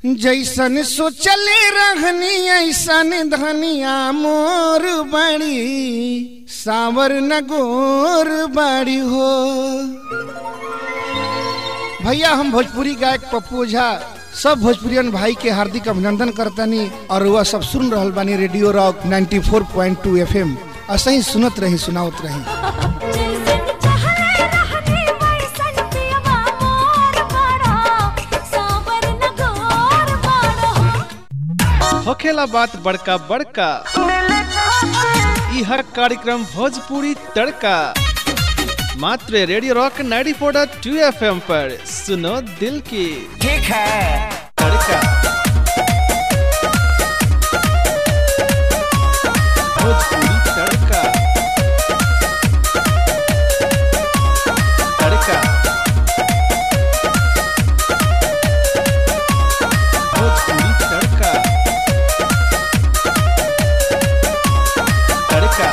जैसन सोचले रहनी ऐसन धनिया मोर बड़ी सावर न गोर बड़ी हो भैया हम भोजपुरी गायक पप्पू झा सब भोजपुरियन भाई के हार्दिक अभिनंदन करतनी और वह सब सुन रहल बानी रेडियो रॉक 94.2 एफएम असही सुनत रही सुनावत रही होखेला बात बड़का बड़का यह कार्यक्रम भोजपुरी तड़का मात्र रेडियो रॉक 94.2 एफएम पर सुनो दिल की ठीक है Tadka Bhojpuri Tadka Tadka Bhojpuri Tadka Tadka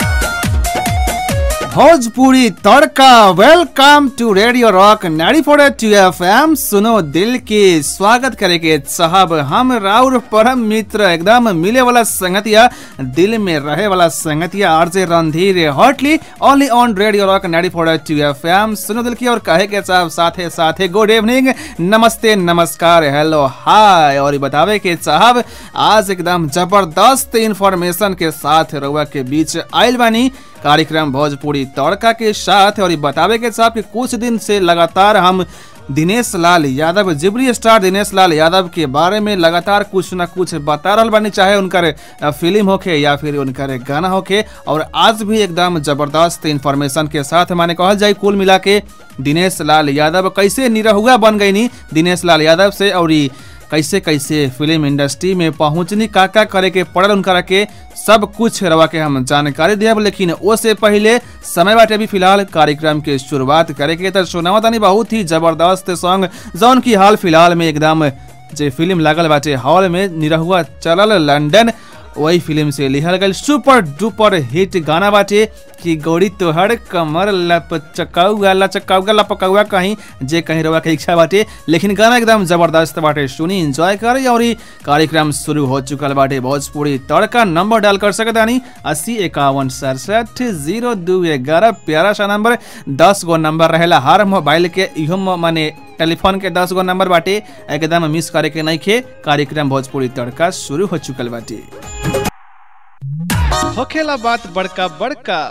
Bhojpuri Tadka welcome to radio rock 94.2 FM सुनो दिल की स्वागत करेंगे साहब हम राउर परम मित्र एकदम मिले वाला संगतिया दिल में रहे वाला संगतिया RJ Randhir hotly only on radio rock 94.2 FM सुनो दिल की और कहे के साहब साथे साथे गुड इवनिंग नमस्ते नमस्कार हेलो हाय और ये बतावे के साहब आज एकदम जबरदस्त इंफॉर्मेशन के साथ रउआ के बीच आयल बानी कार्यक्रम भोजपुरी तड़का के साथ और ये बतावे के साहब कि कुछ दिन से लगातार हम दिनेश लाल यादव जिबरी स्टार दिनेश लाल यादव के बारे में लगातार कुछ ना कुछ बता रहल बानी चाहे उनकर अ, फिल्म होके या फिर उनकर गाना होके और आज भी एकदम जबरदस्त इंफॉर्मेशन के साथ माने कहल जाए कुल मिला के दिनेश लाल यादव कैसे निरहुआ बन गई नी दिनेश लाल यादव से और ई कैसे कैसे फिल्म इंडस्ट्री में पहुंचनी का का करे के पड़ल उनकरा के सब कुछ रवा के हम जानकारी दिया लेकिन वो से पहले समय बाटे अभी फिलहाल कार्यक्रम के शुरुआत करे के तो सुनावा तानी बहुत ही जबरदस्त सॉन्ग जौन की हाल फिलहाल में एकदम जे फिल्म लागल बाटे हॉल में निरहुआ चलल लंदन वही फिल्म से लिखल गई सुपर डुपर हिट गाना बाटे कि गौरी तोहर कमर लपचकाउगा लचकाउगा लपकाउगा कहीं जे कहीं रवा के इच्छा बाटे लेकिन गाना एकदम जबरदस्त बाटे सुनी एंजॉय करी और ई कार्यक्रम शुरू हो चुकल बाटे भोजपुरी तड़का नंबर डायल कर सकता नहीं अस्सी इक्यावन सड़सठ जीरो दू ग्यारह प्यारा सा नंबर दस गो नंबर रहेला हर मोबाइल के इहो म- माने टेलीफोन के दस गो नंबर बाटे एकदम मिस करे के नहीं खे कार्यक्रम भोजपुरी तड़का शुरू हो चुकल बाटे होखेला बात बड़का बड़का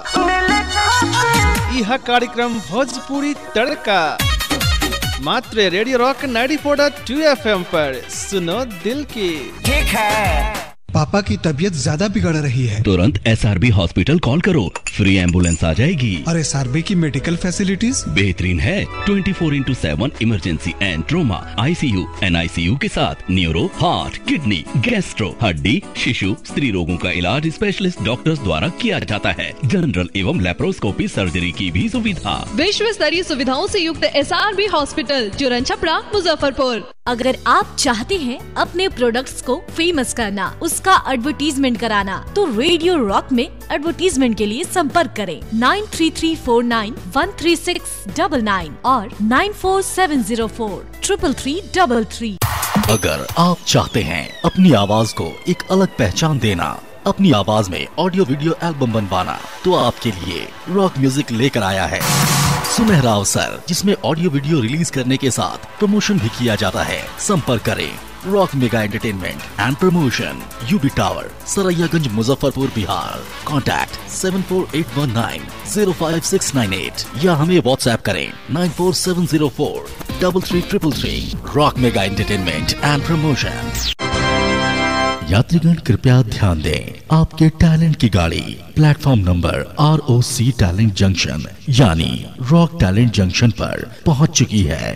यह कार्यक्रम भोजपुरी तड़का मात्र रेडियो रॉक 94.2 एफएम पर सुनो दिल की ठीक है पापा की तबीयत ज्यादा बिगड़ रही है तुरंत एस हॉस्पिटल कॉल करो फ्री एम्बुलेंस आ जाएगी और एस की मेडिकल फैसिलिटीज बेहतरीन है 24 four into seven emergency and trauma ICU NICU के साथ न्यूरो हार्ट किडनी गैस्ट्रो हड्डी शिशु स्त्री रोगों का इलाज स्पेशलिस्ट डॉक्टर्स द्वारा किया जाता है जनरल एवं लेप्रोस्कोपी सर्जरी की भी सुविधा विश्व स्तरीय सुविधाओं से युक्त एस हॉस्पिटल चुरन छपरा मुजफ्फरपुर अगर आप चाहते हैं अपने प्रोडक्ट्स को फेमस करना उसका एडवर्टीजमेंट कराना तो रेडियो रॉक में एडवर्टीजमेंट के लिए संपर्क करें nine three three four nine one three six double nine और nine four seven zero four triple three double three अगर आप चाहते हैं अपनी आवाज को एक अलग पहचान देना अपनी आवाज में ऑडियो वीडियो एल्बम बनवाना तो आपके लिए रॉक म्यूजिक लेकर आया है सुनहरा अवसर जिसमें ऑडियो वीडियो रिलीज करने के साथ प्रमोशन भी किया जाता है संपर्क करें rock mega entertainment and promotion UB tower Saraiyaganj Muzaffarpur Bihar contact seven four eight one nine zero five six nine eight या हमें व्हाट्सएप करें nine four seven zero four double three triple three rock mega entertainment and promotion यात्रीगण कृपया ध्यान दें आपके talent की गाड़ी platform number R O C talent junction यानी रॉक टैलेंट जंक्शन पर पहुंच चुकी है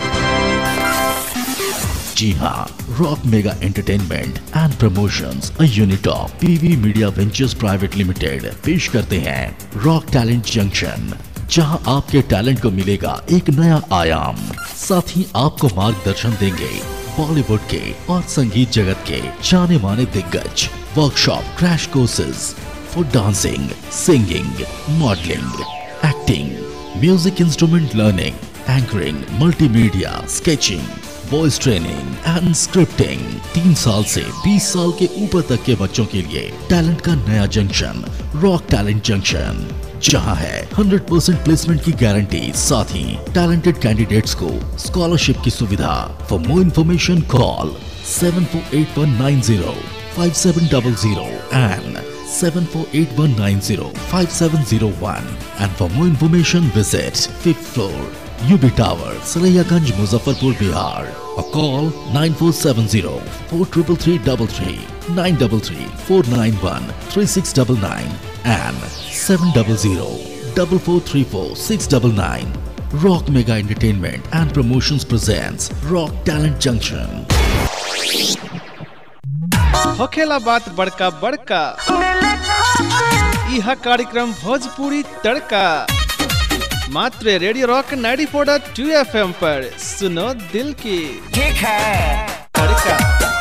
जी हाँ rock mega entertainment and promotions a unit of PV media ventures private limited पेश करते हैं रॉक टैलेंट जंक्शन जहां आपके टैलेंट को मिलेगा एक नया आयाम साथ ही आपको मार्गदर्शन देंगे बॉलीवुड के और संगीत जगत के जाने माने दिग्गज workshop crash courses for dancing singing modelling acting music instrument learning anchoring multimedia sketching voice training and scripting तीन साल से 20 साल के ऊपर तक के बच्चों के लिए टैलेंट का नया जंक्शन रॉक टैलेंट जंक्शन जहां है 100% प्लेसमेंट की गारंटी साथ ही टैलेंटेड कैंडिडेट्स को स्कॉलरशिप की सुविधा for more information call seven four eight one nine zero five seven double zero and seven four eight one nine zero five seven zero one. And for more information, visit fifth floor, UB Tower, Saraiyaganj, Muzaffarpur, Bihar. Or call nine four seven zero four triple three double three nine double three four nine one three six double nine and seven double zero double four three four six double nine. Rock Mega Entertainment and Promotions presents Rock Talent Junction. होखेला बात बड़का बड़का यह कार्यक्रम भोजपुरी तड़का मात्र radio rock 94.2 FM पर सुनो दिल की ठीक है तड़का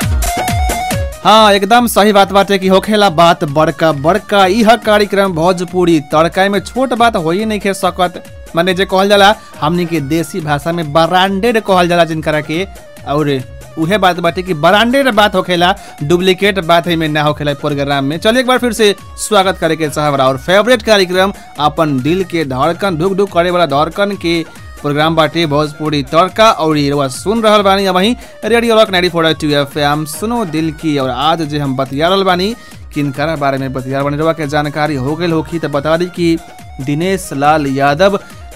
हाँ एकदम सही बात बाटे कि होखेला बात बड़का बड़का यह कार्यक्रम भोजपुरी तड़का में छोट बात हो ही नहीं खे सकत माने जे कहल जाला हमनी के देसी भाषा में ब्रांडेड कहल जाला जिनकरा के और उहे बात बाटे कि ब्रांडेड बात होखेला डुप्लीकेट बात है में ना होखेला प्रोग्राम में चलिए एक बार फिर से स्वागत करे के साहब और फेवरेट कार्यक्रम अपन दिल के धड़कन धुक धुक करे वाला धड़कन के प्रोग्राम बाटे भोजपुरी तड़का और ये रउआ सुन रहल बानी अब वहीं रेडियो रॉक 94.2 एफएम सुनो दिल की और आज जे हम बतिया रहल बानी किनकरा बारे में बतिया रहल बानी रउआ के जानकारी हो गई होखी तो बता दी कि दिनेश लाल यादव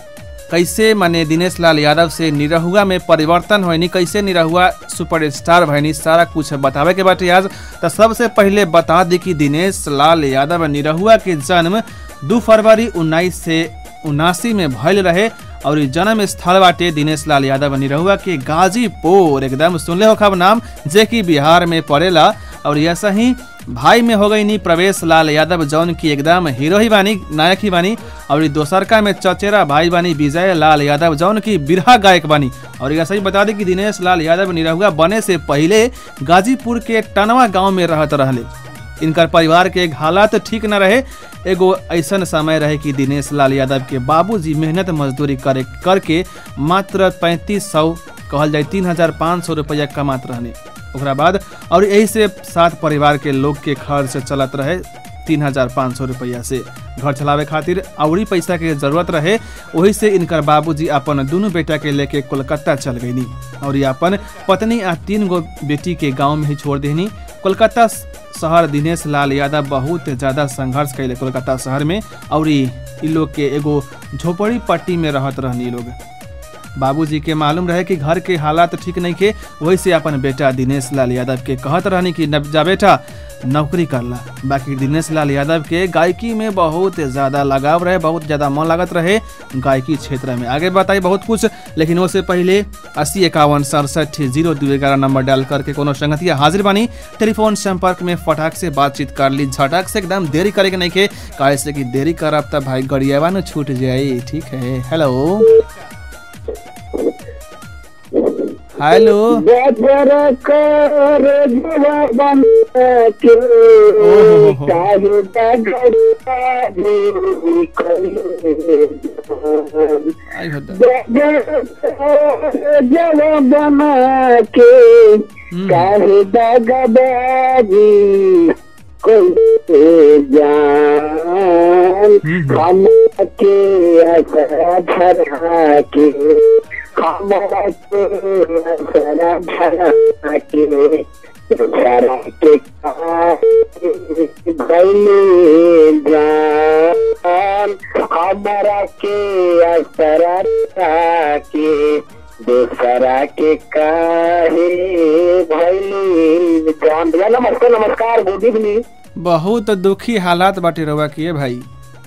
कैसे माने दिनेश लाल यादव से निरहुआ में परिवर्तन होनी कैसे निरहुआ सुपरस्टार भैनी सारा कुछ बतावे के बाटे आज तो सबसे पहले बता दी कि दिनेश लाल यादव निरहुआ के जन्म दू फरवरी उन्नीस से उनासी में भयल रहे और ई जन्म स्थल बाटे दिनेश लाल यादव निरहुआ के गाजीपुर एकदम सुनले हो खब नाम जे कि बिहार में पड़ेला और ऐसा ही भाई में हो गई नी प्रवेश लाल यादव जौन की एकदम हीरो ही बानी नायक ही बानी और ई दोसरका में चचेरा भाई बानी विजय लाल यादव जौन की बिरहा गायक बानी और ऐसा ही बता दी कि दिनेश लाल यादव निरहुआ बने से पहले गाजीपुर के टनवा गांव में रहत रहले इनकर परिवार के हालात ठीक न रहे एगो ऐसन समय रहे कि दिनेश लाल यादव के बाबूजी मेहनत मजदूरी करे करके मात्र पैंतीस सौ कहल जाए तीन हजार पाँच सौ रुपया कमात रहने ओकरा बाद और यही से सात परिवार के लोग के खर्च चलत रहे तीन हजार पाँच सौ रुपया से घर चलावे खातिर अवरी पैसा के जरूरत रहे वही से इनकर बाबूजी अपन दोनों बेटा के लेके कोलकाता चल गईनी और ये अपन पत्नी आ तीन गो बेटी के गांव में ही छोड़ देनी कोलकाता शहर दिनेश लाल यादव बहुत ज़्यादा संघर्ष कैले कोलकाता शहर में और ई इ लोग के एगो झोपड़ी पट्टी में रहत रहनी लोग बाबूजी के मालूम रहे कि घर के हालात ठीक नहीं के वही से अपन बेटा दिनेश लाल यादव के कहत रहनी कि "नब जा बेटा नौकरी करला बाकी दिनेश लाल यादव के गायकी में बहुत ज़्यादा लगाव रहे बहुत ज़्यादा मन लागत रहे गायकी क्षेत्र में आगे बताई बहुत कुछ लेकिन उससे पहले अस्सी इक्यावन सड़सठ जीरो दो ग्यारह नंबर डायल करके कोनो संगतिया हाजिर बानी टेलीफोन संपर्क में फटाक से बातचीत कर ली झटक से एकदम देरी करे के नहीं के काहे से कि देरी करब तब भाई गरियावा न छूट जाई ठीक है हेलो हेलो आई होता बना के काहे दगबाजी कोई जान हम के असरा धरा के हमरा के असरा धरा के धरा के गईले जान हमरा के असरा धरा के दूसरा के काहे भैली जान भैया नमस्ते नमस्कार गुड इवनिंग बहुत दुखी हालात बाटे रहुआ किए भाई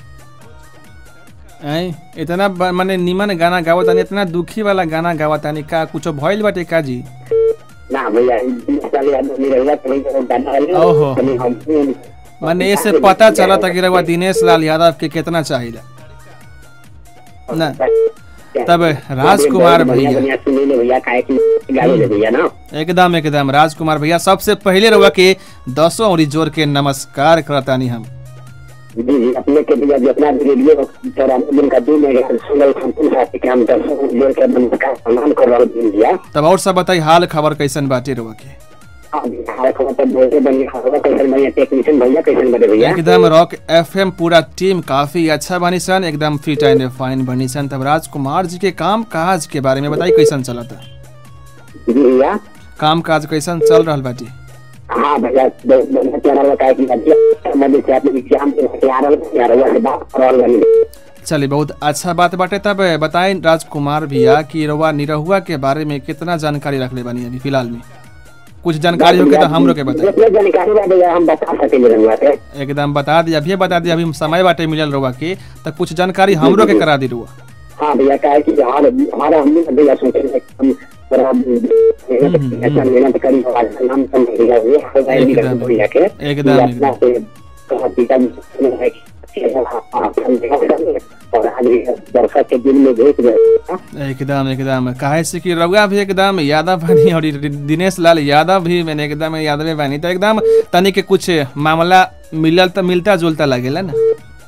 ऐ इतना ब- माने निमन गाना गावत तानी इतना दुखी वाला गाना गावत तानी का कुछो भइल बाटे का जी ना भैया साल आदमी रहेगा कहीं कहीं गाना है ओहो। कहीं हम माने ऐसे पता चला था कि रहुआ दिनेश लाल यादव के कितना चाहिए ना तब राजकुमार भैया बढ़िया सुने ले भैया काहे की गावे ले भैया ना एकदम एकदम राजकुमार भैया सबसे पहले रहुआ के दसों और जोर के नमस्कार करतानी हम जी जी अपने के भैया जितना भी रेडियो चौरानवे दिन का दिन है सुनल संपूर्ण साथी के हम दर्शकों को जोड़ के नमस्कार सम्मान कर रहा हूँ भैया तब और सब बताई हाल खबर कैसन बाटे रुआ के हाँ भैया हमारे खबर पर बोलते बनिए खबर कैसे भैया टेक्नीशियन भैया कैसे बने भैया एकदम रॉक एफएम पूरा टीम काफी अच्छा बनी सन एकदम फिट एंड फाइन बनी सन तब राजकुमार जी के काम काज के बारे में बताई कैसन चलता जी भैया काम काज कैसन चल रहल बाटी हाँ भैया बहुत बढ़िया चैनल बताया कि अध्यक्ष मध्य से अपने एग्जाम के तैयार तैयार हुआ से बात कर रहा हूँ चलिए बहुत अच्छा बात बाटे तब बताएं राजकुमार भैया कि रउआ निरहुआ के बारे में कितना जानकारी रखले बानी अभी फिलहाल में कुछ जानकारी हो के तो हम लोग के बताई जितने जानकारी बा भैया हम बता सकेंगे रंगवा पे एकदम बता दी अभी बता दी अभी समय बाटे मिलल रउआ के तो कुछ जानकारी हमरो के करा दी रुआ हाँ भैया क्या है कि हमारे हमारा हम भी भैया सोचे थे कि हम थोड़ा मेहनत अच्छा मेहनत करी और आज नाम कम भैया हुए हो गए भी एकदम, भैया के एकदम, कि अपना से कहा पिता जी है कि आप हम देखा और आज भी दर्शक के दिल में भेज गए एकदम एकदम काहे से कि रउआ भी एकदम यादव बानी और रि- दिनेश लाल यादव भी मैंने एकदम यादव बानी तो एकदम तनी के कुछ मामला मिलल तो मिलता जुलता लगेला ना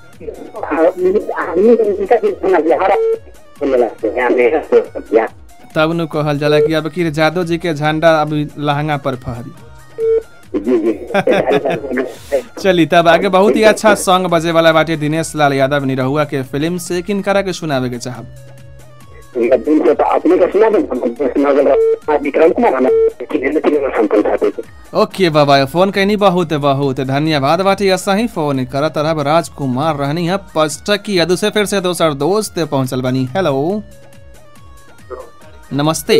आदमी के जिनका भी समझ हमारा बोलने लगते हैं मेहनत भैया तब नु कहल जाला कि अब कि जादव जी के झंडा अभी लहंगा पर फहरी जी जी चली तब आगे बहुत ही अच्छा सॉन्ग बजे वाला बाटे दिनेश लाल यादव निरहुआ के फिल्म से किनकरा के सुनावे के चाहब इनका दिल से तो अपने का सुना दे सुना दे विक्रम कुमार हमें किन्हें किन्हें संपर्क था थे ओके बाबा फोन कैनी बहुत बहुत धन्यवाद बाटी ऐसा ही फोन करत रहब राजकुमार रहनी है पष्टक की यदु से फिर से दोसर दोस्त पहुंचल बनी हेलो नमस्ते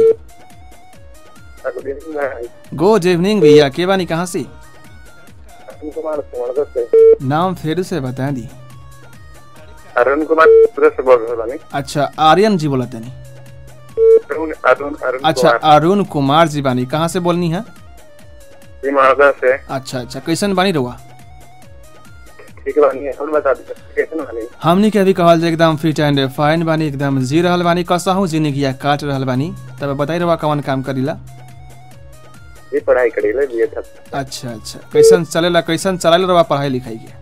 गुड इवनिंग भैया के बानी कहाँ से कुमार सुमनगर से नाम फिर से बता दी अरुण कुमार सूरत से बोल रहा हूँ अच्छा आर्यन जी बोला तनी अरुण अरुण अरुण अच्छा कुमार अरुण कुमार जी बानी कहाँ से बोलनी है जी महाराजा से अच्छा अच्छा कैसन बानी रहुआ ठीक है बानी हम बता दीजिए कैसे बानी हमनी के अभी कहल जे एकदम फिट एंड फाइन बानी एकदम जी रहल बानी कसहू जिंदगी काट रहल बानी तब बताई रहुआ कौन काम करीला ये पढ़ाई करी ले लिए था अच्छा अच्छा कैसन चलेला कैसन चलाइल रहुआ पढ़ाई लिखाई के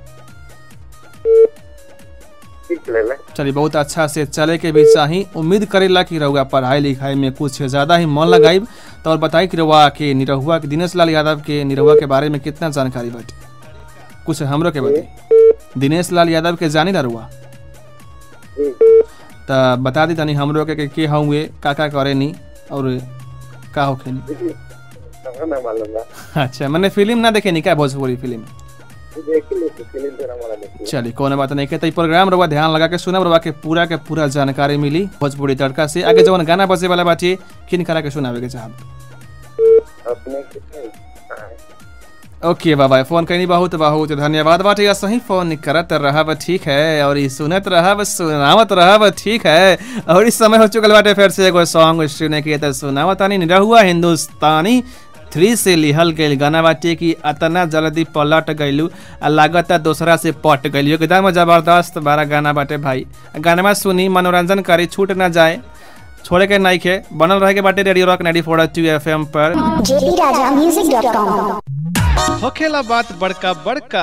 ठीक चले ले चलिए बहुत अच्छा से चले के भी चाही उम्मीद करेला कि रहुआ पढ़ाई लिखाई में कुछ ज्यादा ही मन लगाई तो और बताई कि रहुआ के निरहुआ के दिनेश लाल यादव के निरहुआ के बारे में कितना जानकारी बाटे कुछ हमरो के बताई दिनेश लाल यादव के जानी ना रहुआ तो बता दी तनी हमरो के, के के हुए का का करे नी और का होखे नी हमको ना मालूम बा अच्छा मैंने फिल्म ना देखे नी क्या भोजपुरी फिल्म देख ली फिल्म तेरा हमारा देखी चलिए कोनो बात नहीं के तो ई प्रोग्राम रवा ध्यान लगा के सुनब रवा के पूरा के पूरा जानकारी मिली भोजपुरी तड़का से आगे जवन गाना बजे वाला बाटी किन करा के सुनावे के चाहब अपने कितने हाँ, ओके बाबा फोन करनी बहुत बहुत धन्यवाद बाटे या सही फोन करत रहब ठीक है और ई सुनत रहब सुनावत रहब ठीक है और इस समय हो चुकल बाटे फिर से एगो सॉन्ग सुने के तो सुनावत तानी निरहुआ हिंदुस्तानी थ्री से लिहल गईल गाना बाटे कि अतना जल्दी पलट गईलू आ लागत दोसरा से पट गईलू एकदम जबरदस्त बारा गाना बाटे भाई गाना सुनी मनोरंजन करी छूट ना जाए छोड़े के नहीं खे बनल रहे के बाटे रेडियो रॉक 94.2 एफएम पर JP Raja music dot com होखेला बात बड़का बड़का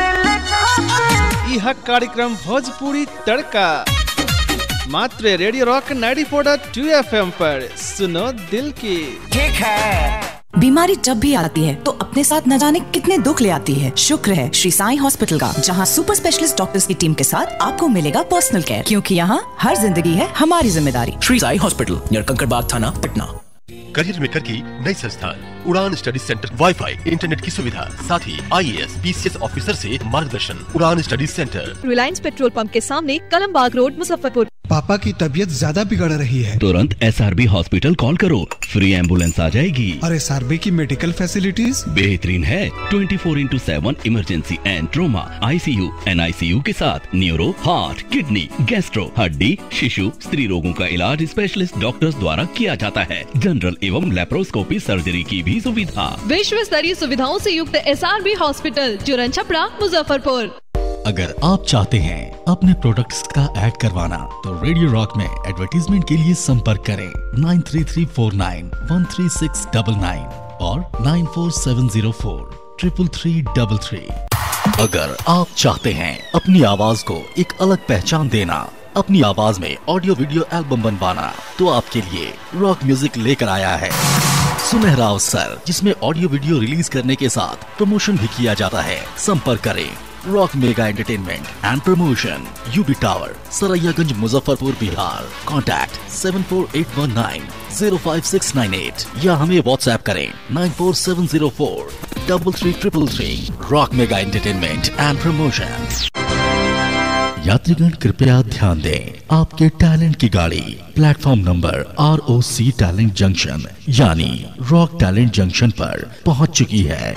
यह कार्यक्रम भोजपुरी तड़का मात्र रेडियो रॉक 94.2 एफएम पर सुनो दिल की ठीक है बीमारी जब भी आती है तो अपने साथ न जाने कितने दुख ले आती है शुक्र है श्री साई हॉस्पिटल का जहां सुपर स्पेशलिस्ट डॉक्टर्स की टीम के साथ आपको मिलेगा पर्सनल केयर क्योंकि यहाँ हर जिंदगी है हमारी जिम्मेदारी श्री साई हॉस्पिटल नियर कंकड़बाग थाना पटना करियर मेकर की नई संस्थान उड़ान स्टडी सेंटर वाईफाई इंटरनेट की सुविधा साथ ही आईएएस पीसीएस ऑफिसर से मार्गदर्शन Udaan study centre Reliance petrol pump के सामने कलमबाग रोड मुजफ्फरपुर पापा की तबीयत ज्यादा बिगड़ रही है तुरंत एस हॉस्पिटल कॉल करो फ्री एम्बुलेंस आ जाएगी और एस की मेडिकल फैसिलिटीज बेहतरीन है 24 four into seven emergency and trauma ICU NICU के साथ न्यूरो हार्ट किडनी गैस्ट्रो हड्डी शिशु स्त्री रोगों का इलाज स्पेशलिस्ट डॉक्टर्स द्वारा किया जाता है जनरल एवं लेप्रोस्कोपी सर्जरी की भी सुविधा विश्व स्तरीय सुविधाओं से युक्त एस हॉस्पिटल चुरन छपरा मुजफ्फरपुर अगर आप चाहते हैं अपने प्रोडक्ट्स का ऐड करवाना तो रेडियो रॉक में एडवर्टीजमेंट के लिए संपर्क करें nine three three four nine one three six double nine और nine four seven zero four triple three double three अगर आप चाहते हैं अपनी आवाज को एक अलग पहचान देना अपनी आवाज में ऑडियो वीडियो एल्बम बनवाना तो आपके लिए रॉक म्यूजिक लेकर आया है सुनहरा अवसर जिसमें ऑडियो वीडियो रिलीज करने के साथ प्रमोशन भी किया जाता है संपर्क करें rock mega entertainment and promotion UB tower Saraiyaganj Muzaffarpur Bihar contact seven four eight one nine zero five six nine eight या हमें व्हाट्सएप करें nine four seven zero four double three triple three rock mega entertainment and promotion यात्रीगण कृपया ध्यान दें आपके talent की गाड़ी platform number R O C talent junction यानी रॉक टैलेंट जंक्शन पर पहुंच चुकी है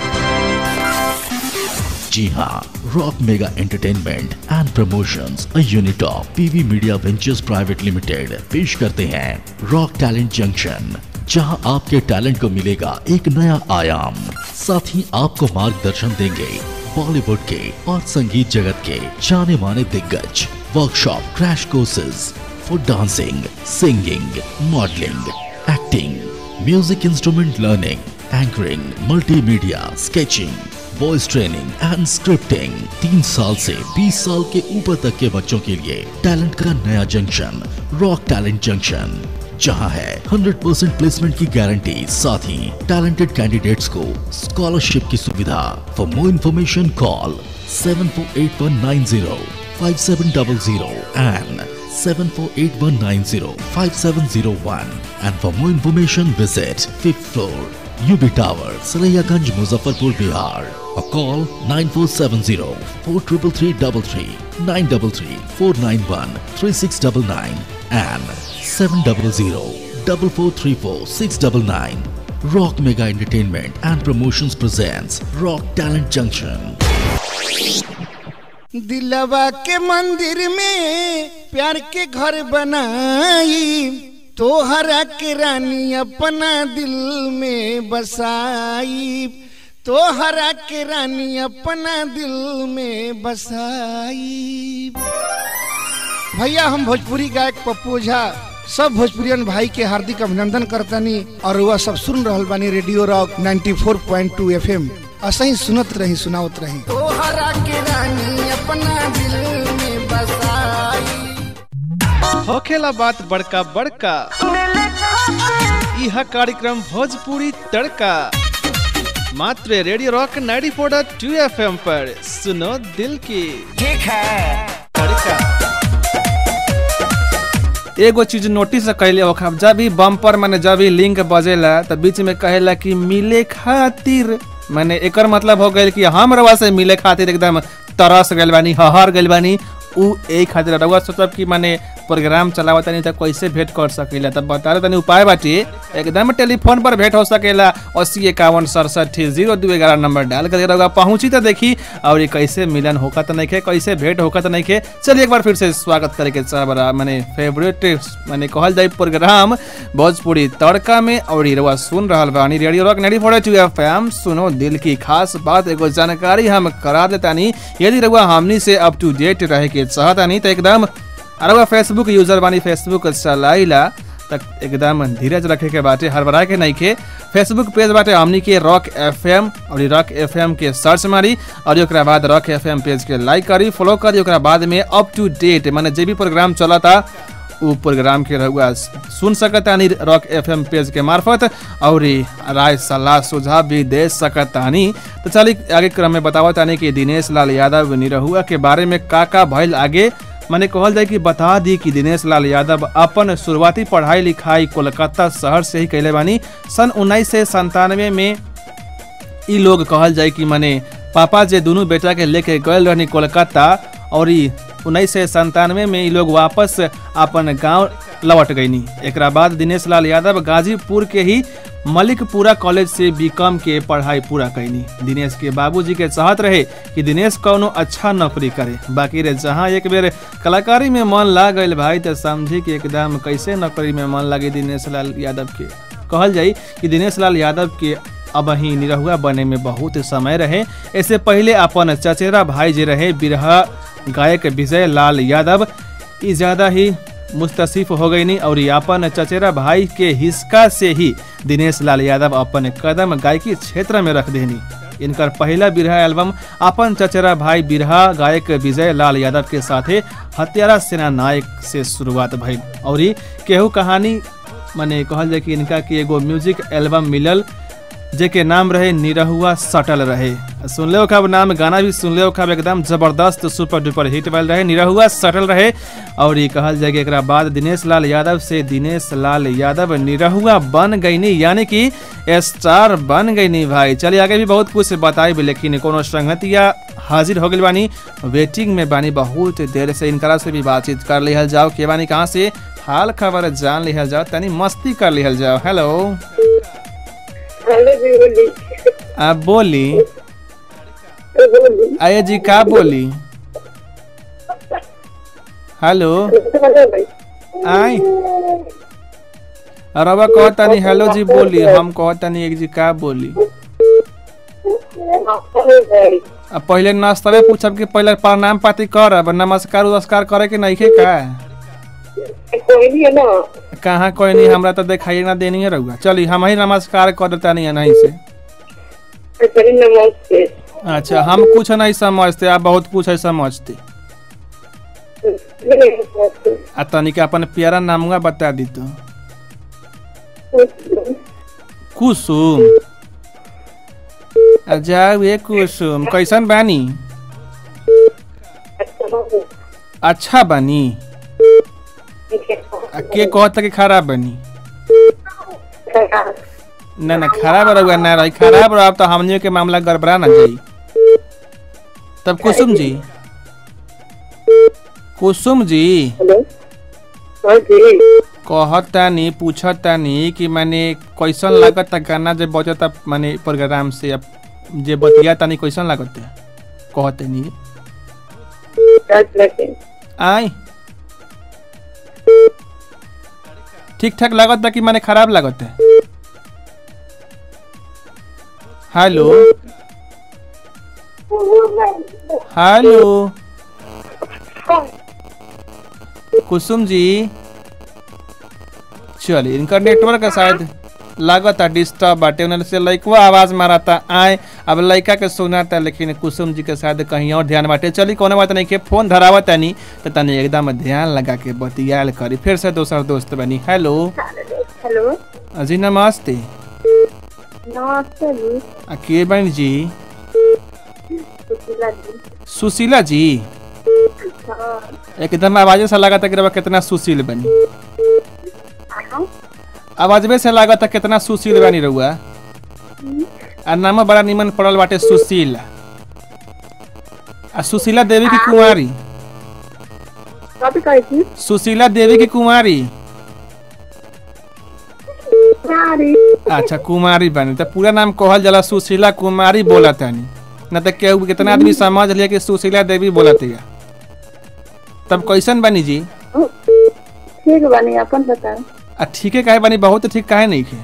जी हाँ rock mega entertainment and promotions a unit of PV media ventures private limited पेश करते हैं रॉक टैलेंट जंक्शन जहां आपके टैलेंट को मिलेगा एक नया आयाम साथ ही आपको मार्गदर्शन देंगे बॉलीवुड के और संगीत जगत के जाने माने दिग्गज workshop crash courses for dancing singing modelling acting music instrument learning anchoring multimedia sketching voice training and scripting तीन साल से 20 साल के ऊपर तक के बच्चों के लिए टैलेंट का नया जंक्शन रॉक टैलेंट जंक्शन जहां है 100% प्लेसमेंट की गारंटी साथ ही टैलेंटेड कैंडिडेट्स को स्कॉलरशिप की सुविधा for more information call seven four eight one nine zero five seven double zero and seven four eight one nine zero five seven zero one and for more information visit fifth floor UB Tower Sarayaganj Muzaffarpur Bihar or call 9470 43333 933 491 3699 and 700 4434 699 Rock Mega Entertainment and Promotions presents Rock Talent Junction. दिलवा के मंदिर में प्यार के घर बनाई तोहरा के रानी अपना दिल में बसाई तोहरा के रानी अपना दिल में बसाई भैया हम भोजपुरी गायक पप्पू झा सब भोजपुरियन भाई के हार्दिक अभिनंदन करतनी और वह सब सुन रहल बानी रेडियो रॉक 94.2 एफएम असही सुनत रही सुनावत रही तोहरा के रानी अपना दिल में बसाई होखेला बात बड़का बड़का यह कार्यक्रम भोजपुरी तड़का मात्र रेडियो रॉक 94.2 एफएम पर सुनो दिल की ठीक है तड़का एगो चीज नोटिस कैले हो जब भी बम्पर माने जब भी लिंक बजेला तो बीच में कहेला कि मिले खातिर माने एकर मतलब हो गइल कि हम रवा से मिले खातिर एकदम तरस गइल बानी हहर गइल बानी उ ए खातिर रवा सोचब कि माने प्रोग्राम चलावत तनी त कैसे भेंट कर सकेला तब बता रहे तनी उपाय बाटी एकदम टेलीफोन पर भेंट हो सकेला अस्सी इक्यावन सड़सठ जीरो दू ग्यारह नंबर डाल कर रहोगा पहुंची तो देखी और ये कैसे मिलन होका तो नहीं कैसे भेंट होका तो नहीं चलिए एक बार फिर से स्वागत करे के चाह मैंने फेवरेट मैंने कहल जाए प्रोग्राम भोजपुरी तड़का में और ये रवा सुन रहा बानी radio rock ninety four two F M सुनो दिल की खास बात एगो जानकारी हम करा देतानी यदि रवा हमनी से अप टू डेट रहे के चाहतानी तो एकदम अरे फेसबुक यूजर बानी फेसबुक चलाइला तक एकदम धीरज रखे के बाटे हड़बड़ा के नहीं के फेसबुक पेज बाटे हमनी के रॉक एफ एम और रॉक एफ एम के सर्च मारी और ओकरा बाद रॉक एफ एम पेज के लाइक करी फॉलो करी ओकरा बाद में अप टू डेट माने जे भी प्रोग्राम चलता उ प्रोग्राम के रहुआ सुन सकतानी रॉक एफ एम पेज के मार्फत और राय सलाह सुझाव भी दे सकतानी तो चलिए आगे क्रम में बतावा तानी कि दिनेश लाल यादव निरहुआ के बारे में का का भइल आगे मैंने कहल जाए कि बता दी कि दिनेश लाल यादव अपन शुरुआती पढ़ाई लिखाई कोलकाता शहर से ही कैले बानी सन उन्नीस सौ संतानवे में ई लोग कहल जाए कि माने पापा जे दोनों बेटा के लेके गए रहनी कोलकाता और उन्नीस सौ संतानवे में ये लोग वापस अपन गांव लौट गईनी एक बाद दिनेश लाल यादव गाजीपुर के ही मलिकपुरा कॉलेज से बीकॉम के पढ़ाई पूरा कैनी दिनेश के बाबूजी के चाहत रहे कि दिनेश कौनो अच्छा नौकरी करे बाकी रे जहाँ एक बेर कलाकारी में मन लाग गई भाई तो समझी कि एकदम कैसे नौकरी में मन लगे दिनेश लाल यादव के कहल जाई कि दिनेश लाल यादव के अब ही निरहुआ बने में बहुत समय रहे इससे पहले अपन चचेरा भाई जे रहे बिरहा गायक विजय लाल यादव ई ज्यादा ही मुस्तसिफ हो गई और अपन चचेरा भाई के हिस्सा से ही दिनेश लाल यादव अपन कदम गायकी क्षेत्र में रख देनी इनकर पहला बिरहा एल्बम अपन चचेरा भाई बिरहा गायक विजय लाल यादव के साथे हत्यारा सेना नायक से शुरुआत भइल और ई केहू कहानी माने कहल जाए कि इनका की एगो म्यूजिक एल्बम मिलल जेके नाम रहे निरहुआ सटल रहे सुनले खब नाम गाना भी सुनले खब एकदम जबरदस्त सुपर डुपर हिट वाल रहे निरहुआ सटल रहे और ये कहल जाए कि एकरा बाद दिनेश लाल यादव से दिनेश लाल यादव निरहुआ बन गईनी यानी कि स्टार बन गईनी भाई चलिए आगे भी बहुत कुछ बताई भी लेकिन कोनो संगतिया हाजिर हो गई बानी वेटिंग में बानी बहुत देर से इनकरा से भी बातचीत कर लिहल जाओ के बानी कहाँ से हाल खबर जान लिहल जाओ तनी मस्ती कर लिहल जाओ हेलो हेलो जी बोली आप बोली बोली आये जी का बोली हेलो आई रवा कहतानी हेलो जी बोली हम कहतानी एक जी का बोली अब पहले नाश्तवे पूछब कि पहले प्रणाम पाती करब नमस्कार उमस्कार करे के नहीं का कोई नहीं है ना कहाँ कोई नहीं हमरा तो दिखाई ना देनी है रहुआ चली हम ही नमस्कार कर देता नहीं है नहीं से चलिए नमस्ते अच्छा हम कुछ नहीं समझते आप बहुत कुछ है समझते आ तनिक अपन प्यारा नामुआ बता दी तो कुसुम आ जाओ ये कुसुम कैसन बानी अच्छा बानी आ के कहता कि खराब बनी ना ना खराब रहुआ ना रही खराब रहा तो हमनियों के मामला गड़बड़ा ना जाई तब कुसुम जी कुसुम जी कहतानी पूछतानी कि माने कैसन लागत गाना जे बजता माने प्रोग्राम से अब जे बतिया तानी कैसन लागत कहतनी आई ठीक ठाक लागत कि माने खराब लागत है हेलो हेलो कुसुम जी चलिए इनका नेटवर्क का शायद लागत डिस्टर्ब बाटे उन्होंने से लइकवा आवाज मारता आए अब लइका के सुनाता लेकिन कुसुम जी के शायद कहीं और ध्यान बाटे चली कोनो बात नहीं के फोन धरावा तनी तो तनी एकदम ध्यान लगा के बतियाल करी फिर से दोसर दोस्त बनी हेलो हेलो जी नमस्ते नमस्ते जी आ के बनी जी सुशीला जी सुशीला जी हाँ एकदम आवाजे से लगा था कि रवा कितना सुशील बनी हाँ आवाजबे से लगा था कितना सुशील बनी रहुआ आ नाम बड़ा निमन पड़ल बाटे सुशीला आ सुशीला देवी की कुमारी कभी कही थी सुशीला देवी की कुमारी सारी अच्छा कुमारी बनी तो पूरा नाम कहल जाला सुशीला कुमारी बोला तानी न तो केहू कितना आदमी समझ लिया कि सुशीला देवी बोला तिया तब कैसन बनी जी ठीक बनी अपन बताओ आ ठीके काहे बनी बहुत ठीक काहे नहीं खे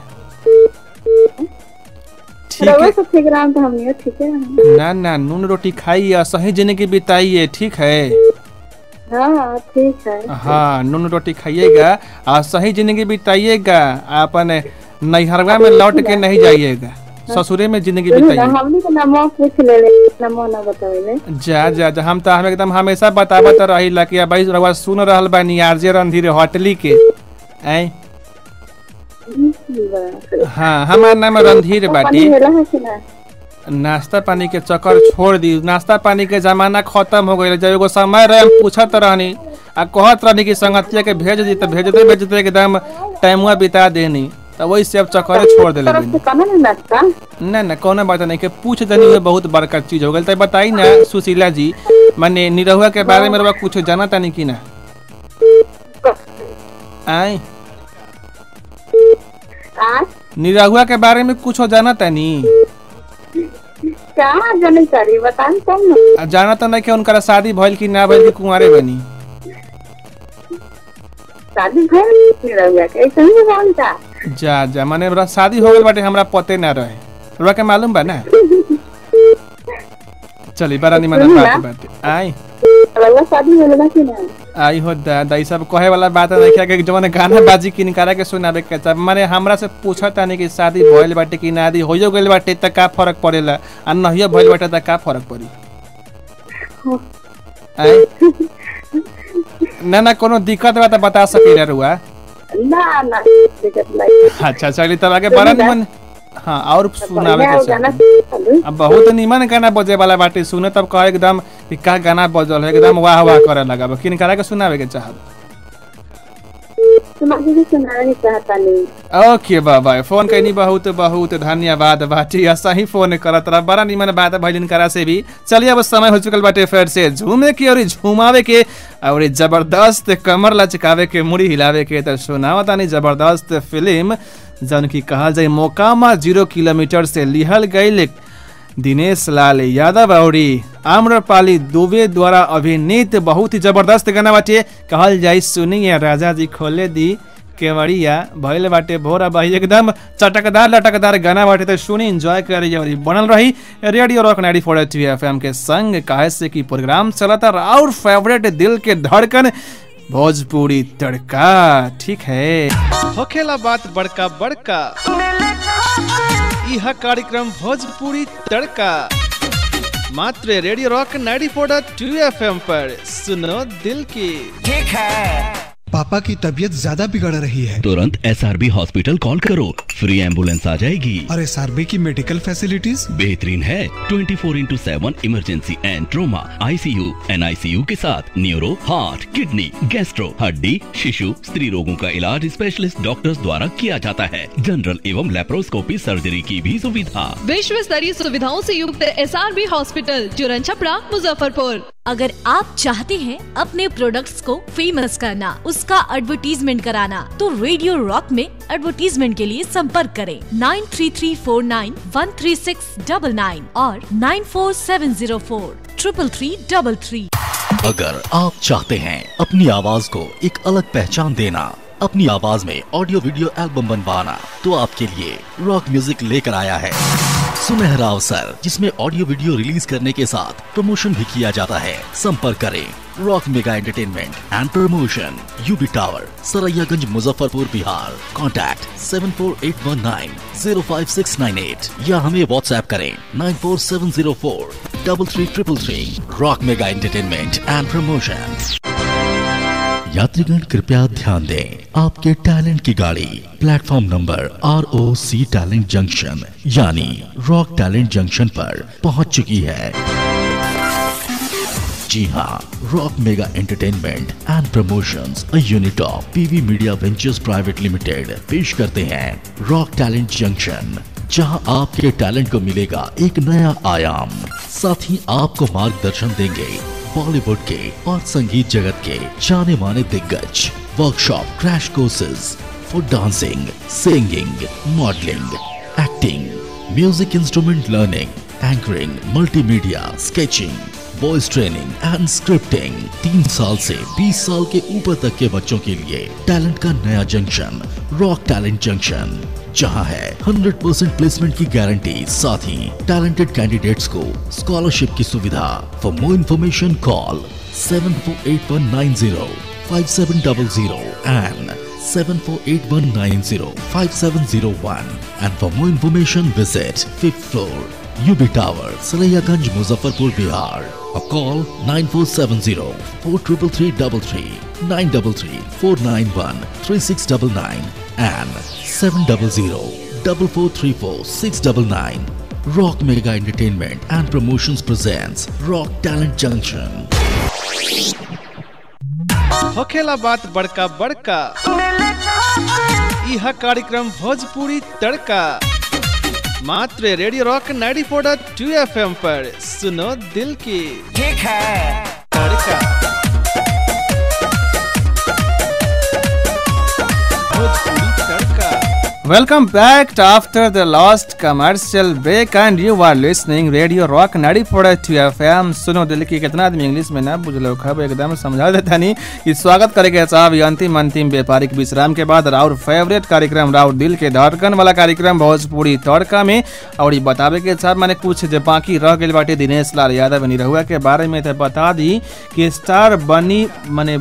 ठीक रउआ है सब ठीक रहा तो हम ठीक है ना ना नून रोटी खाइए और सही जिंदगी बिताइए ठीक है हाँ ठीक है हाँ नून रोटी खाइएगा और सही जिंदगी बिताइएगा अपन नैहरवा में लौट के नहीं जाइएगा ससुरे में जिंदगी बिताइए हमने तो नमो पूछ ले ले नमो न बतावे जा जा जा हम तो हम एकदम हमेशा बतावत रही ला कि भाई रउआ सुन रहल बानी आरजे रणधीर होटली के ऐ हाँ हमार नाम रणधीर बाटी नाश्ता पानी के चक्कर छोड़ दी नाश्ता पानी के जमाना खत्म हो गई जब एगो समय रहे हम पूछत रहनी आ कहत रहनी कि संगतिया के भेज दी तो भेजते भेजते एकदम टाइमुआ बिता देनी तो वही से अब चक्कर छोड़ दिले बनी ना ना कोनो बात नहीं के पूछ देनी हुए बहुत बड़का चीज हो गई तो बताई ना सुशीला जी माने निरहुआ के बारे में रउआ कुछ जाना तानी कि ना आई निरहुआ के बारे में कुछ जाना तानी क्या जाने चारी बतान तब न आ जाना तो नहीं कि उनका शादी भइल कि ना भइल कि कुंवारे बनी शादी भइल नहीं रह के ऐसे ही बोलता जा जा माने हमरा शादी हो गइल बाटे हमरा पते ना रहे रउआ के मालूम बा ना चली बड़ा निमन सुनी बात ना। बाटे आई रउआ शादी होले बा कि ना आई हो दादा ई सब कहे वाला बात है क्या कि जवन गाना बाजी किन करा के सुनावे के चाह माने हमरा से पूछत तानी कि शादी भइल बाटे कि नादी होइयो गइल बाटे त का फर्क पड़ेला आ नहियो भइल बाटे त का फर्क पड़ी आय ना ना कोनो दिक्कत बा त बता सकेला रुआ ना ना दिक्कत नहीं अच्छा चली तब आगे बड़ा निमन हाँ और सुनावे बढ़िया के गाना चाही अब बहुत निमन गाना बजे वाला बाटे सुने तब कहे एकदम कि का गाना बजल है एकदम वाह वाह करे लगा किन करा के सुनावे के चाहब सुना दीजिए सुनाना नहीं चाहता नहीं ओके बाबा फोन कैनी बहुत बहुत धन्यवाद बाटी ऐसा ही फोन करत रहा बड़ा निमन बात भैलिन करा से भी चलिए अब समय हो चुकल बाटे फिर से झूमे के और झुमावे के और ये जबरदस्त कमर लचकावे के मुड़ी हिलावे के तो सुनावा तानी जबरदस्त फिल्म जौन की कहल जाए मोकामा जीरो किलोमीटर से लिहल गई दिनेश लाल यादव और आम्रपाली दुबे द्वारा अभिनीत बहुत ही जबरदस्त गाना बाटे कहल जाई सुनिए राजा जी खोले दी केवड़िया भइल बाटे भोरा भाई एकदम चटकदार लटकदार गाना बाटे तो सुनी एंजॉय करी और बनल रही radio rock ninety four F M के संग काहे से की प्रोग्राम चलता और फेवरेट दिल के धड़कन भोजपुरी तड़का ठीक है होखेला बात बड़का बड़का यह कार्यक्रम भोजपुरी तड़का मात्र रेडियो रॉक 94.2 एफएम पर सुनो दिल की ठीक है पापा की तबीयत ज्यादा बिगड़ रही है तुरंत एसआरबी हॉस्पिटल कॉल करो फ्री एम्बुलेंस आ जाएगी और एस की मेडिकल फैसिलिटीज बेहतरीन है 24 four into seven emergency and trauma ICU NICU के साथ न्यूरो हार्ट किडनी गैस्ट्रो हड्डी शिशु स्त्री रोगों का इलाज स्पेशलिस्ट डॉक्टर्स द्वारा किया जाता है जनरल एवं लेप्रोस्कोपी सर्जरी की भी सुविधा विश्व स्तरीय सुविधाओं से युक्त एस हॉस्पिटल चुरन छपरा मुजफ्फरपुर अगर आप चाहते हैं अपने प्रोडक्ट्स को फेमस करना उसका एडवर्टीजमेंट कराना तो रेडियो रॉक में एडवर्टीजमेंट के लिए संपर्क करें nine three three four nine one three six double nine और nine four seven zero four triple three double three अगर आप चाहते हैं अपनी आवाज को एक अलग पहचान देना अपनी आवाज में ऑडियो वीडियो एल्बम बनवाना तो आपके लिए रॉक म्यूजिक लेकर आया है सुनहरा अवसर जिसमें ऑडियो वीडियो रिलीज करने के साथ प्रमोशन भी किया जाता है संपर्क करें rock mega entertainment and promotion UB tower Saraiyaganj Muzaffarpur Bihar contact seven four eight one nine zero five six nine eight या हमें व्हाट्सएप करें nine four seven zero four double three triple three rock mega entertainment and promotion यात्रीगण कृपया ध्यान दें आपके talent की गाड़ी platform number R O C talent junction यानी रॉक टैलेंट जंक्शन पर पहुंच चुकी है जी हाँ rock mega entertainment and promotions a unit of PV media ventures private limited पेश करते हैं रॉक टैलेंट जंक्शन जहां आपके टैलेंट को मिलेगा एक नया आयाम साथ ही आपको मार्गदर्शन देंगे बॉलीवुड के और संगीत जगत के जाने माने दिग्गज workshop crash courses for dancing singing modelling acting music instrument learning anchoring multimedia sketching voice training and scripting तीन साल से 20 साल के ऊपर तक के बच्चों के लिए टैलेंट का नया जंक्शन रॉक टैलेंट जंक्शन जहां है 100% प्लेसमेंट की गारंटी साथ ही टैलेंटेड कैंडिडेट्स को स्कॉलरशिप की सुविधा for more information call seven four eight one nine zero five seven double zero and seven four eight one nine zero five seven zero one and for more information visit fifth floor UB Tower Sarayaganj Muzaffarpur Bihar or call 9470 43333 933 491 3699 and 700 4434 699 Rock Mega Entertainment and Promotions presents Rock Talent Junction. होखेला बात बड़का बड़का यह कार्यक्रम भोजपुरी तड़का मात्र radio rock 94.2 FM पर सुनो दिल की ठीक है तड़का भोजपुरी तड़का Welcome back to after the last commercial break and you are listening Radio Rock 94.2 FM सुनो दिल की कितना आदमी इंग्लिश में ना बुझलो खब एकदम समझा देता नहीं कि स्वागत करेंगे साहब ये अंतिम अंतिम व्यापारिक विश्राम के बाद राउर फेवरेट कार्यक्रम राउर दिल के धड़कन वाला कार्यक्रम भोजपुरी तड़का में और ये बतावे के साहब मैंने कुछ जो बाकी रह गए बाटे दिनेश लाल यादव निरहुआ के बारे में तो बता दी कि स्टार बनी माने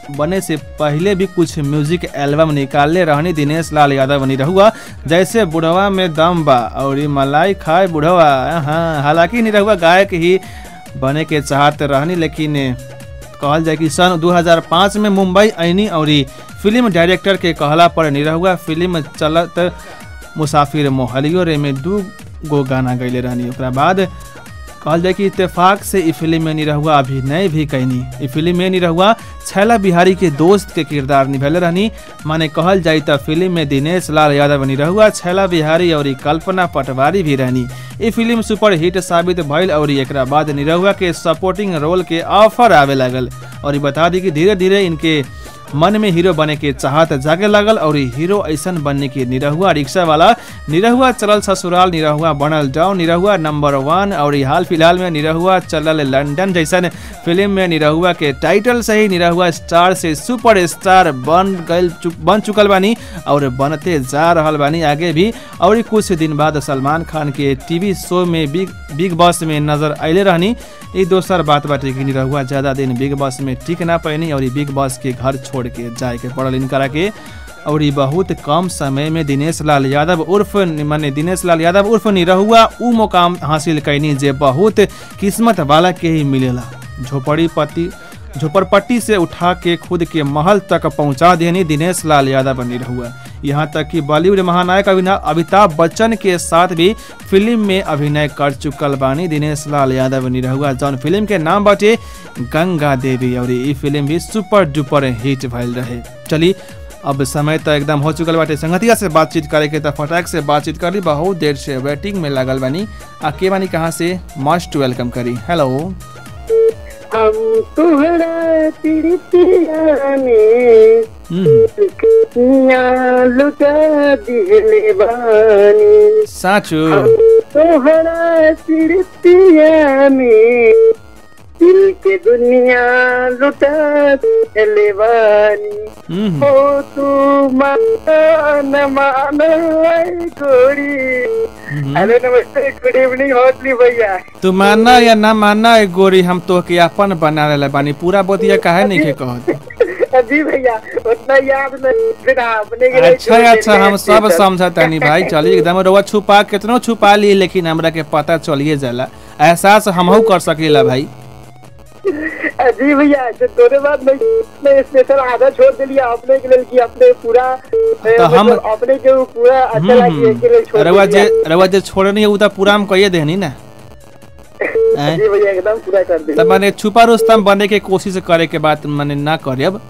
बने से पहले भी कुछ म्यूजिक एल्बम निकालले रहनी दिनेश लाल यादव बनी रहुआ जैसे बुढ़वा में दम बा और ई मलाई खाए बुढ़वा हाँ हालांकि निरहुआ गायक ही बने के चाहत रहनी लेकिन कहल जाए कि सन 2005 में मुंबई ऐनी और ई फिल्म डायरेक्टर के कहला पर निरहुआ फिल्म चलत मुसाफिर मोहलियो रे में दू गो गाना गैले रहनी ओकरा बाद कहल जाए कि इत्तेफाक से ई फिल्म में निरहुआ अभिनय भी कैनी ई फिल्म में निरहुआ छैला बिहारी के दोस्त के किरदार निभैले रहनी माने कहल जाए त फिल्म में दिनेश लाल यादव निरहुआ छैला बिहारी और ई कल्पना पटवारी भी रहनी ई फिल्म सुपर हिट साबित भइल और एकरा बाद निरहुआ के सपोर्टिंग रोल के ऑफर आवे लागल और ई बता दी कि धीरे धीरे इनके मन में हीरो बने के चाहत जागे लागल और हीरो ऐसन बनने के निरहुआ रिक्शा वाला निरहुआ चलल ससुराल निरहुआ बनल डाउन निरहुआ नंबर वन और ई हाल फिलहाल में निरहुआ चलल लंदन जैसन फिल्म में निरहुआ के टाइटल से ही निरहुआ स्टार से सुपर स्टार बन गल चु, बन चुकल बानी और बनते जा रहल बानी आगे भी और कुछ दिन बाद सलमान खान के टीवी शो में बिग बिग बॉस में नजर अले रहनी ई दोसर बात बाटे कि निरहुआ ज्यादा दिन बिग बॉस में टिक ना पैनी और ई बिग बॉस के घर छोड़ के जाए के पड़ल इनकरा के और ई बहुत कम समय में दिनेश लाल यादव उर्फ माने दिनेश लाल यादव उर्फ निरहुआ उ मुकाम हासिल कैनी जे बहुत किस्मत वाला के ही मिलेला झोपड़ी पति झोपड़पट्टी से उठा के खुद के महल तक पहुंचा देनी दिनेश लाल यादव निरहुआ यहाँ तक कि बॉलीवुड महानायक अभिना- अमिताभ बच्चन के साथ भी फिल्म में अभिनय कर चुकल बानी दिनेश लाल यादव निरहुआ जौन फिल्म के नाम बाटे गंगा देवी और ई फिल्म भी सुपर डुपर हिट भइल रहे चली अब समय तो एकदम हो चुकल बाटे संगतिया से बातचीत करे के त फटाक से बातचीत करी बहुत देर से वेटिंग में लागल बानी आ के बानी कहाँ से मस्ट वेलकम करी हेलो हम तुहरा तिरतिया में कितनिया लुटा दिले बानी साचू तोहरा तिरतिया में दिल के दुनिया लुटा दिले बानी हो तू मान मान गोरी हेलो नमस्ते गुड इवनिंग होटली भैया तू मानना या ना मानना ए गोरी हम तो के अपन बना ले बानी पूरा बतिया काहे नहीं के कहत जी भैया उतना याद नहीं फिर अपने के लिए अच्छा छोड़ अच्छा देते हम हैं सब स्टेशन। समझतानी भाई चलिए एकदम रउआ छुपा कितनो छुपा ली लेकिन हमरा के पता चलिए जाला एहसास हमहू कर सकेला भाई जी भैया तो तोरे बाद मैं मैं स्पेशल आधा छोड़ दिलिया अपने के लिए कि अपने पूरा ए, तो हम- मतलब अपने के वो पूरा अच्छा लगी के लिए छोड़ रउआ जे दिलिया। रउआ जे छोड़नी है उ त पूरा हम कहिए देहनी ना हैं? जी भैया एकदम पूरा कर दे त माने छुपा रुस्तम बने के कोशिश करे के बात माने ना करब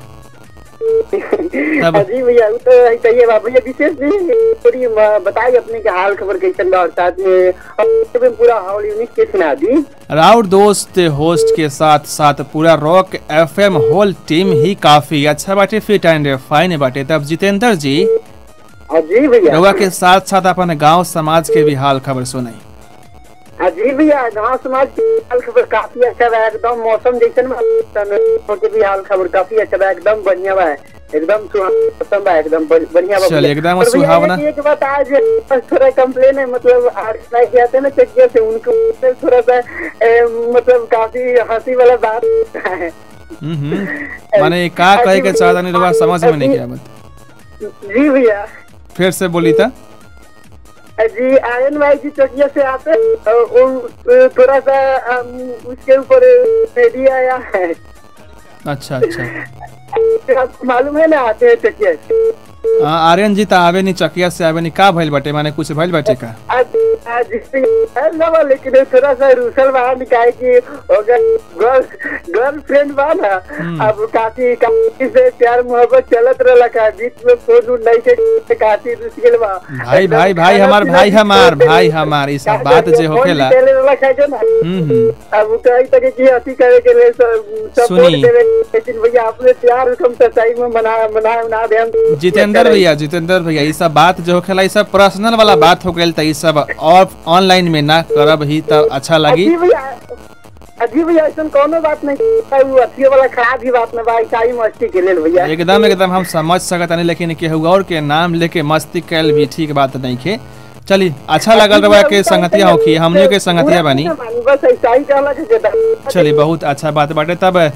तब- जी भैया वो तो चाहिए बा भैया विशेष भी थोड़ी म- बताइए अपने के हाल खबर कैसन बा और साथ में और में पूरा हाल यूनिक के सुना दी राउर दोस्त होस्ट के साथ साथ पूरा रॉक एफएम होल टीम ही काफी अच्छा बाटे फिट एंड फाइन बाटे तब जितेंद्र जी हाँ जी भैया रउआ के साथ साथ अपन गांव समाज के भी हाल खबर सुनाई हाँ जी भैया गाँव समाज की हाल खबर काफी अच्छा बा एकदम मौसम जैसन बा तन- के भी हाल खबर काफी अच्छा बा एकदम बढ़िया बा एकदम सुहाना मौसम बा एकदम बढ़- बढ़िया बा चलिए, भैया। एकदम और भैया, सुहावना। एक- एक बात आज थोड़ा कंप्लेन है मतलब आर्टिस्ट लाइक आते हैं ना चकिया से उनको उससे थोड़ा सा ए, मतलब काफी हंसी वाला बात है हम्म, हम्म। माने का कहे के चाहता नहीं रउआ समझ में नहीं आवत जी भैया फिर से बोली था जी आयन भाई जी चकिया से आते हैं, और वो थोड़ा सा हम, उसके ऊपर रेडी आया है अच्छा अच्छा आपको मालूम है ना आते हैं चकिया से हाँ, आर्यन जी त आवे नहीं चकिया से आवे नहीं का भइल बाटे माने कुछ भइल बाटे का आज आज है ना बा, लेकिन ये थोड़ा सा रूसल बाहर निकाय की अगर गर्ल गर्लफ्रेंड बा ना अब काफी काफी से प्यार मोहब्बत चलत रहला का बीच में फोन उन नहीं के काफी रुसिल बा भाई भाई भाई हमार भाई हमार भाई हमार ई सब बात जे होखेला चले रहला का जो ना हम्म हम्म अब कई तरह की हंसी करे के लिए सपोर्ट सुनी। देवे लेकिन भैया अपने प्यार हम सच्चाई में मना मना ना दे हम जितेंद्र भैया जितेंद्र भैया ई सब बात जो होखेला ई सब पर्सनल वाला बात हो गेल त ई सब ऑफ ऑनलाइन में ना करब ही त अच्छा लगी अजी भैया अजी भैया ऐसा कोनो बात नहीं वो अच्छी वाला खराब ही बात ना भाई चाही मस्ती के लेल भैया एकदम एकदम हम समझ सकत नहीं लेकिन केहू और के नाम लेके मस्ती कैल भी ठीक बात नहीं खे चली अच्छा लगल रहा के संगतिया होखी हमनियों के संगतिया बनी बस ऐसा ही कहला के जदा चली बहुत अच्छा बात बाटे तब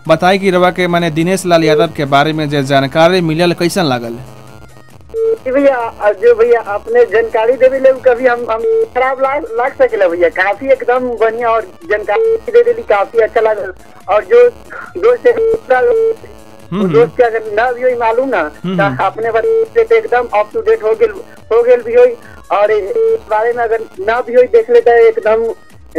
बताई कि रवा के माने दिनेश लाल यादव के बारे में जो जानकारी मिलल कैसन लागल जी भैया अ, जो भैया आपने जानकारी देवे ले उ कभी हम हम खराब लाग लाग सकेला भैया काफी एकदम बढ़िया और जानकारी दे देली काफी अच्छा लागल और जो दोस्त है, दूसरा लोग- वो दोस्त के अगर ना भी होई मालूम ना हम्म, तो हम्म। अपने बारे पे एकदम अप टू डेट हो गेल हो गेल भी होई और इस बारे में अगर ना भी होई देख लेता है एकदम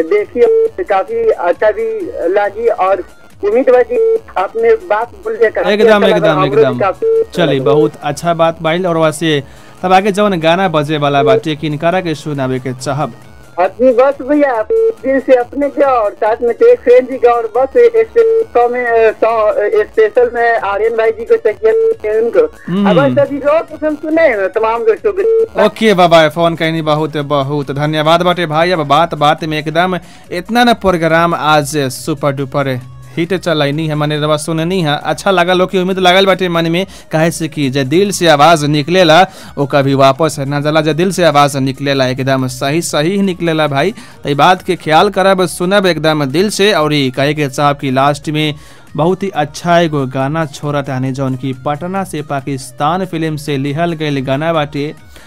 देखिए काफी अच्छा भी लागी और उम्मीद बा कि आपने बात बोल दिया काफी एकदम अच्छा लगा, एकदम हमरो भी एकदम काफी अच्छा चली लगा। बहुत अच्छा बात बाइल और वैसे तब आगे जवन गाना बजे वाला बाटे किनकारा के सुनावे के चाहब अपनी बस भैया दिल से अपने के और साथ में एक फ्रेंड जी का और बस स्पेशल में अ, सॉ- स्पेशल में आर्यन भाई जी को चाहिए उनको हम्म। अब सभी लोग हम सुने हैं तमाम दोस्तों को ओके बाबा फोन कहनी बहुत बहुत धन्यवाद बाटे भाई अब बात बात में एकदम इतना ना प्रोग्राम आज सुपर डुपर हिट चलैनी है मने रवा सुननी है अच्छा लगा लोग की उम्मीद लागल बाटे मन में काहे से कि जे दिल से आवाज निकलेला वो कभी वापस ना जाला जे दिल से आवाज निकलेला एकदम सही सही ही निकलेला भाई तो बात के ख्याल करब सुनब एकदम दिल से और ई कहे के साहब की लास्ट में बहुत ही अच्छा एगो गाना छोड़ा ताने जौन की पटना से पाकिस्तान फिल्म से लिहल गईल गाना बाटे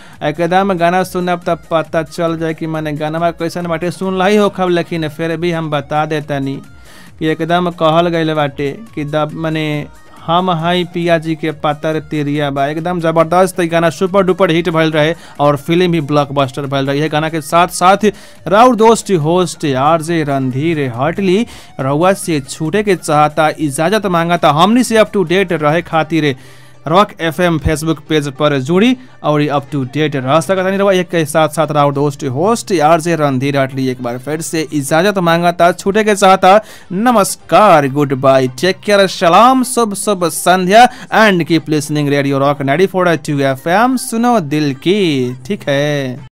एकदम गाना सुनब तब पता चल जाए कि मैंने गाना कैसन बाटे सुन ही होखब लेकिन फिर भी हम बता देतनी कि एकदम कहल गईल बाटे कि दब मने हम हई पिया जी के पातर तेरिया बा एकदम जबरदस्त ई गाना सुपर डुपर हिट भइल रहे और फिल्म भी ब्लॉकबस्टर भइल रहे यह गाना के साथ साथ राउर दोस्त host R J Randhir Hatli रउआ से छूटे के चाहता इजाजत मांगता हमनी से अप टू डेट रहे खातिर रॉक एफएम फेसबुक पेज पर जुड़ी और अप टू डेट रह सकता नहीं रहा एक के साथ साथ राउर दोस्त होस्ट आर जे रणधीर अटली एक बार फिर से इजाजत मांगता छूटे के चाहता नमस्कार गुड बाय टेक केयर सलाम शुभ शुभ संध्या and keep listening radio rock 94.2 FM सुनो दिल की ठीक है